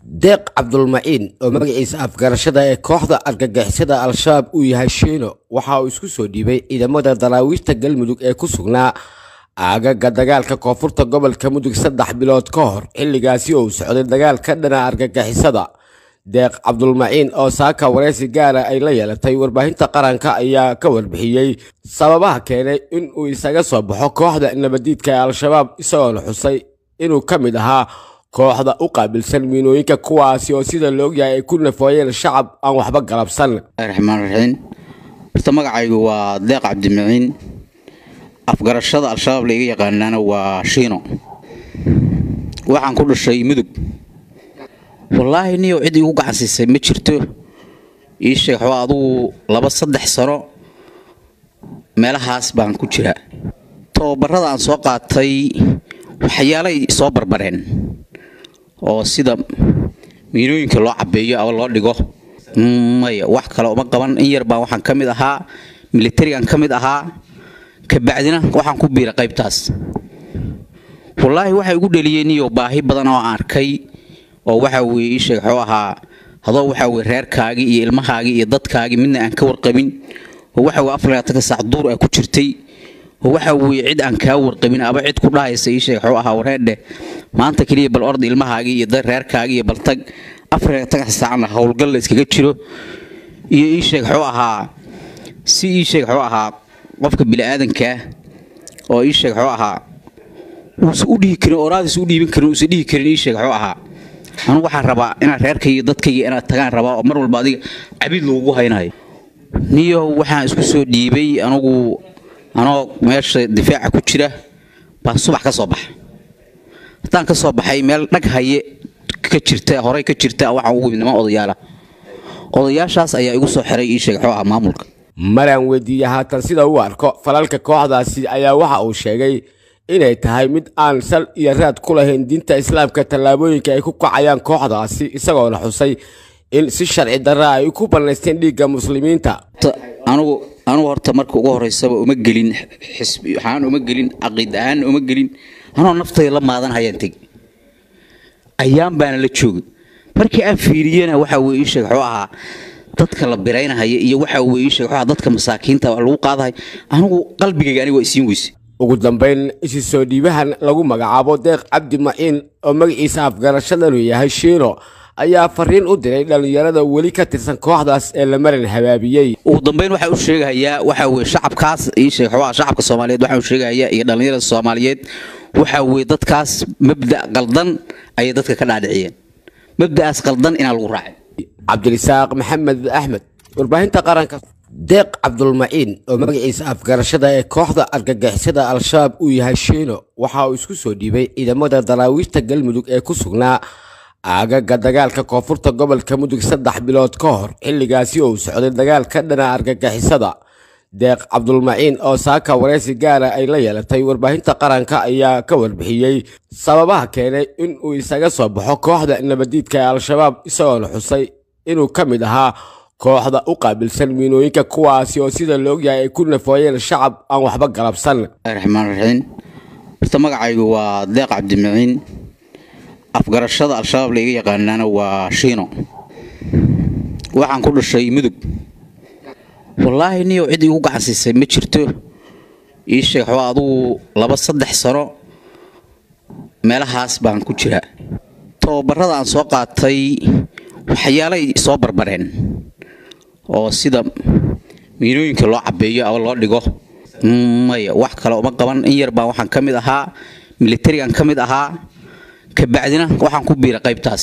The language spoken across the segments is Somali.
deeq cabdulmaciin oo magaciisa afgarashada ee kooxda argagixisada al-shabaab uu yahay shiino waxa uu isku soo dhiibay ciidamada daraawiishta galmudug ee ku sugnaa aagaga dagaalka koonfurta gobolka mudug saddex bilood ka hor xilligaasi oo uu socday dagaal ka dhana argagixisada deeq cabdulmaciin oo saaka wareysi gaara ay la yeelatay warbaahinta qaranka ayaa ka warbixiyey sababaha keenay in uu isaga soo baxo kooxda nabadiidka ee al-shabaab isagoona xusay inuu ka mid ahaa kooxda u qaabilsan miinooyinka kuwaasi oo sida la ogyahay ay ku nafooyeen shacab aan waxba galabsan raxmaan raxiim horta magacaygu waa deeq cabdimaciin afgarashada al-shabaab layga yaqaanaana waa shiino waxaan ku dhashay mudug wallaahi niyow cid iigu gacansiisay ma jirto ii sheeg waxbaa adugu laba saddex sano meelahaas baan ku jiraa tababarada aan soo qaatay waxyaalay soo barbareen oo sida miinooyinka loo cabeeyo ama loo dhigo maya wax kale uma qaban in yar baan waxaan ka mid ahaa militarigan ka mid ahaa kabacdina waxaan ku biira qaybtaas wallaahi waxay igu dheliyeen iyo baahi badan oo aan arkay oo waxa weye ii sheeg waxuu ahaa hadoo waxa weye reerkaagii iyo ilmahaagii iyo dadkaagii midna aan ka warqabin oo waxa weye afar labaatanka saac duur ah ku jirtay oo waxa weye cid aan kaa warqabin aba cid ku dhahaysa ii sheeg waxuu ahaa wareerdhe maanta keliya bal orda ilmahaagii iyo reerkaagii iyo baltag afar labaatanka saacna howlgal la iskaga jiro iyo ii sheeg waxuu ahaa si ii sheeg waxuu ahaa qofka bini'aadankaa oo ii sheeg waxuu ahaa uusa u dhihi karin oraadiis u dhiibin karin uusa dhihi karin ii sheeg waxuu ahaa anugu waxaan rabaa inaad reerkayga dadkayga inaad tagaan rabaa oo mar walba adiga cabid lagugu haynayo niyow waxaan isku soo dhiibay anugu anoo meesha difaaca ku jira baan subax ka soo baxa haddaan ka soo baxay meel dhag haye ka jirta horey ka jirta waxaan ugu niman odayaala odayaashaas ayaa igu soo xiray ii sheeg waxuu ahaa maamulka maraan weydiiyey haatan sida uu arko falalka kooxdaasi ayaa waxa uu sheegay inay tahay mid aan sal iyo raad ku lahayn diinta islaamka tallaabooyinka ay ku kacayaan kooxdaasi isagoona xusay in si sharci darra ay ku bannaysteen dhiigga muslimiinta anugu anugu horta marka ugu horeysaba uma gelin xisbi waxaan uma gelin caqiid ahaan uma gelin anoo naftayda la maadan hayaan tegi ayaan baana la joogay markii aan fiiriyena waxa weye ii sheeg waxuu ahaa dadka la biraynahaya iyo waxa weye ii sheeg waxuu ahaa dadka masaakiinta lagu qaadahay anigu qalbigayga aniga waa isiin weyse ugu dambayn isi soo dhiibahan lagu magacaabo deeq cabdi maciin oo magaciisa afgarashadanu yahay shiino ayaa fariin u diray dhallinyarada weli ka tirsan kooxdaas ee la marin habaabiyey ugu dambayn waxaa u sheegahayaa waxa weye shacabkaas ii sheeg waxuu ahaa shacabka soomaaliyeed waxaan u sheegahayaa iyo dhallinyarada soomaaliyeed waxa weye dadkaas mabda' qaldan ayay dadka ka dhaadhiciyeen mabda'aas qaldan inaa lagu raacay cabdirisaaq maxamed axmed warbaahinta qaranka deeq cabdulmaciin oo magaciisa afgarashada ee kooxda argagixisada al-shabaab uu yahay shiino waxa uu isku soo dhiibay ciidamada daraawiishta galmudug ee ku sugnaa aagaga dagaalka koonfurta gobolka mudug saddex bilood ka hor xilligaasi oo uu socday dagaal ka dhana argagixisada deeq cabdulmaciin oo saaka wareysi gaara ay la yeelatay warbaahinta qaranka ayaa ka warbixiyey sababaha keenay in uu isaga soo baxo kooxda nabadiidka ee al-shabaab isagoona xusay inuu ka mid ahaa kooxda u qaabilsan miinooyinka kuwaasi oo sida la ogyahay ay ku nafooyeen shacab aan waxba galabsan raxmaan raxiim horta magacaygu waa deeq cabdimaciin afgarashada al-shabaab layga yaqaanaana waa shiino waxaan ku dhashay mudug wallaahi niyow cid iigu gacansiisay ma jirto ii sheeg waxbaa adugu laba saddex sano meelahaas baan ku jiraa tababarada aan soo qaatay waxyaalay soo barbareen oo sida miinooyinka loo cabeeyo ama loo dhigo maya wax kale uma qaban in yar baan waxaan ka mid ahaa militarigan ka mid ahaa kabacdina waxaan ku biira qaybtaas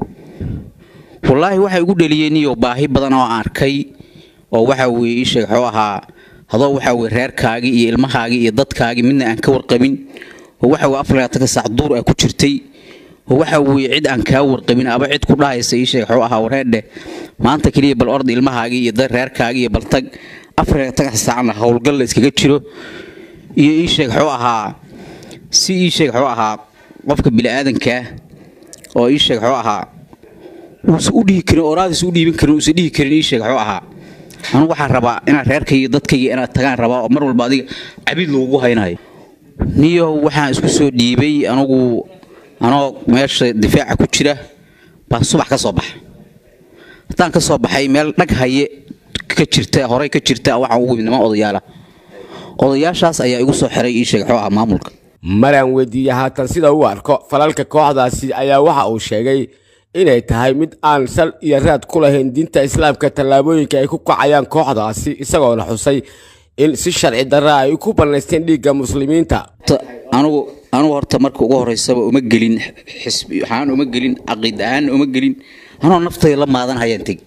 wallaahi waxay igu dheliyeen iyo baahi badan oo aan arkay oo waxa weye ii sheeg waxuu ahaa hadoo waxa weye reerkaagii iyo ilmahaagii iyo dadkaagii midna aan ka warqabin oo waxa weye afar labaatanka saac duur ah ku jirtay oo waxa weye cid aan kaa warqabin aba cid ku dhahaysa ii sheeg waxuu ahaa wareerdhe maanta keliya bal orda ilmahaagii iyo reerkaagii iyo baltag afar labaatanka saacna howlgal la iskaga jiro iyo ii sheeg waxuu ahaa si ii sheeg waxuu ahaa qofka bini'aadankaa oo ii sheeg waxuu ahaa uusa u dhihi karin oraadiis u dhiibin karin uusa dhihi karin ii sheeg waxuu ahaa anugu waxaan rabaa inaad reerkayga dadkayga inaad tagaan rabaa oo mar walba adiga cabid lagugu haynayo niyow waxaan isku soo dhiibay anugu anoo meesha difaaca ku jira baa subax ka soo baxa haddaan ka soo baxay meel dhag haye ka jirta horey ka jirta waxaan ugu niman odayaala odayaashaas ayaa igu soo xiray ii sheegay xoo ah maamulka maraan weydiiyey haatan sida uu arko falalka kooxdaasi ayaa waxa uu sheegay inay tahay mid aan sal iyo raad ku lahayn diinta islaamka tallaabooyinka ay ku kacayaan kooxdaasi isagoona xusay in si sharci darra ay ku bannaysteen dhiigga muslimiinta anugu anugu horta marka ugu horeysaba uma gelin xisbi waxaan uma gelin caqiid ahaan uma gelin anoo naftayda la maadan hayaan tegi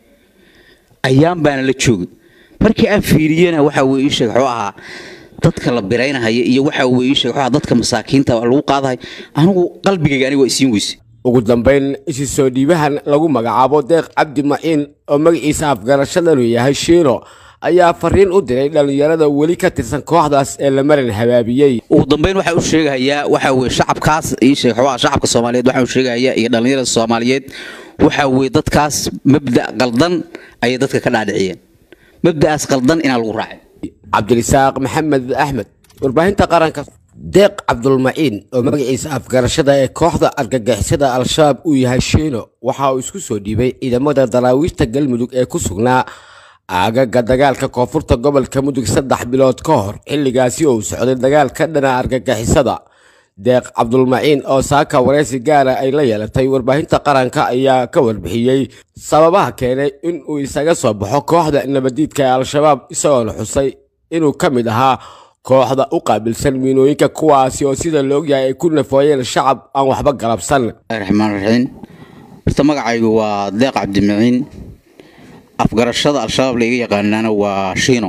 ayaan baana la joogay markii aan fiiriyena waxa weye ii sheeg wuxuu ahaa dadka la biraynahaya iyo waxa weye ii sheeg wuxuu ahaa dadka masaakiinta lagu qaadahay anigu qalbigayga aniga waa isiin weyse ugu dambayn isi soo dhiibahan lagu magacaabo deeq cabdi maciin oo magaciisa afgarashadanu yahay shiino ayaa fariin u diray dhallinyarada weli ka tirsan kooxdaas ee la marin habaabiyey ugu dambayn waxaa u sheegahayaa waxa weye shacabkaas ii sheeg wuxuu ahaa shacabka soomaaliyeed waxaa u sheegahayaa iyo dhallinyarada soomaaliyeed waxa weye dadkaas mabda' qaldan ayay dadka ka dhaadhiciyeen mabda'aas qaldan inaan lagu raacin cabdirisaaq maxamed axmed warbaahinta qaranka deeq cabdulmaciin oo magaciisa afgarashada ee kooxda argagixisada al-shabaab uu yahay shiino waxa uu isku soo dhiibay ciidamada daraawiishta galmudug ee ku sugnaa aagaga dagaalka koonfurta gobolka mudug saddex bilood ka hor xilligaasi oo uu socday dagaal ka dhana argagixisada deeq cabdulmaciin oo saaka wareysi gaara ay la yeelatay warbaahinta qaranka ayaa ka warbixiyey sababaha keenay in uu isaga soo baxo kooxda nabadiidka ee al-shabaab isagoona xusay inuu ka mid ahaa kooxda u qaabilsan miinooyinka kuwaasi oo sida la ogyahay ay ku nafooyeen shacab aan waxba galabsan raxmaan raxiim horta magacaygu waa deeq cabdimaciin afgarashada al-shabaab laiga yaqaanaana waa shiino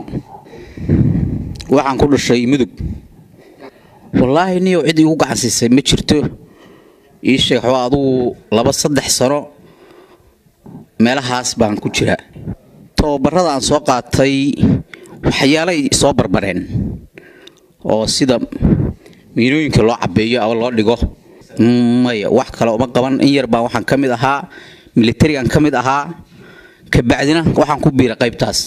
waxaan ku dhashay mudug wallaahi niyow cid igu gacansiisay ma jirto ii sheeg waxba adugu laba saddex sano meelahaas baan ku jiraa tababarada aan soo qaatay waxyaalay soo barbareen oo sida miinooyinka loo cabeeyo ama loo dhigo maya wax kale uma qaban in yar baan waxaan ka mid ahaa militarigan ka mid ahaa kabacdina waxaan ku biiray qaybtaas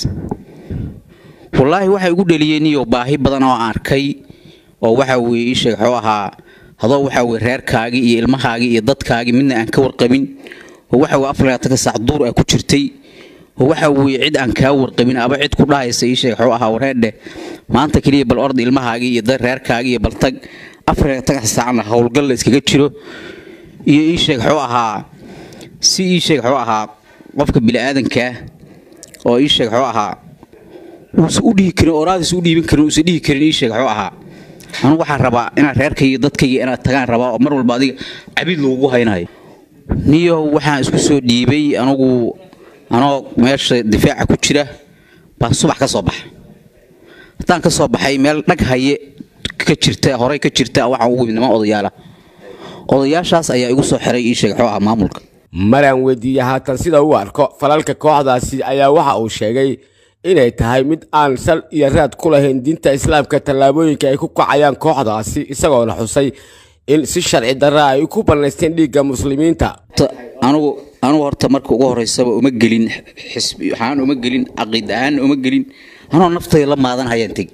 wallaahi waxay igu dheliyeen iyo baahi badan oo aan arkay oo waxa weye ii sheeg wuxuu ahaa hadoo waxa weye reerkaagii iyo ilmahaagii iyo dadkaagii midna aan ka warqabin oo waxa weye afar labaatanka saac duur aa ku jirtay oo waxa weye cid aan kaa warqabin aba cid ku dhahaysa ii sheeg wuxuu ahaa wareerdheh maanta keliya bal ord ilmahaagii iyo reerkaagii iyo baltag afar labaatanka saacna howlgal la iskaga jiro iyo ii sheeg wuxuu ahaa si ii sheeg wuxuu ahaa qofka bini'aadankaa oo ii sheeg wuxuu ahaa uusa u dhihi karin oraadiisa u dhiiban karin uusa dhihi karin ii sheeg wuxuu ahaa anugu waxaan rabaa inaad reerkayga dadkayga inaad tagaan rabaa oo mar walba adiga cabid lagugu haynayo niyow waxaan isku soo dhiibay anugu anoo meesha difaaca ku jira baa subax ka soo baxa haddaan ka soo baxay meel dhag haye ka jirta horey ka jirta waxaan ugu niman odayaala odayaashaas ayaa igu soo xiray ii sheeg wuxuu ahaa maamulka maraan weydiiyey haatan sida uu arko falalka kooxdaasi ayaa waxa uu sheegay inay tahay mid aan sal iyo raad ku lahayn diinta islaamka tallaabooyinka ay ku kacayaan kooxdaasi isagoona xusay in si sharci darra ay ku bannaysteen dhiigga muslimiinta anugu anugu horta marka ugu horeysaba uma gelin xisbi waxaan uma gelin caqiid ahaan uma gelin anoo naftayda la maadan hayaan tegi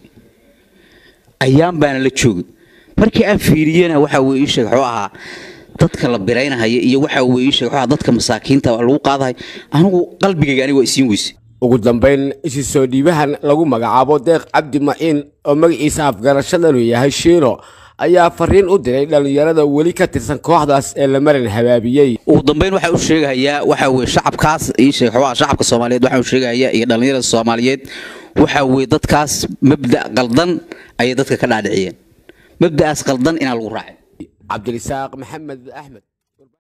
ayaan baana la joogay markii aan fiiriyena waxa weye ii sheeg wuxuu ahaa dadka la biraynahaya iyo waxa weye ii sheeg wuxuu ahaa dadka masaakiinta lagu qaadahay anigu qalbigayga aniga waa isiin weyse ugu dambayn isi soo dhiibahan lagu magacaabo deeq cabdi maciin oo magaciisa afgarashadanu yahay shiino ayaa fariin u diray dhallinyarada weli ka tirsan kooxdaas ee la marin habaabiyey ugu dambayn waxaa u sheegahayaa waxa weye shacabkaas ii sheeg wuxuu ahaa shacabka soomaaliyeed waxaa u sheegahayaa iyo dhallinyarada soomaaliyeed waxa weye dadkaas mabda' qaldan ayay dadka ka dhaadhiciyeen mabda'aas qaldan inaan lagu raacin cabdirisaaq maxamed axmed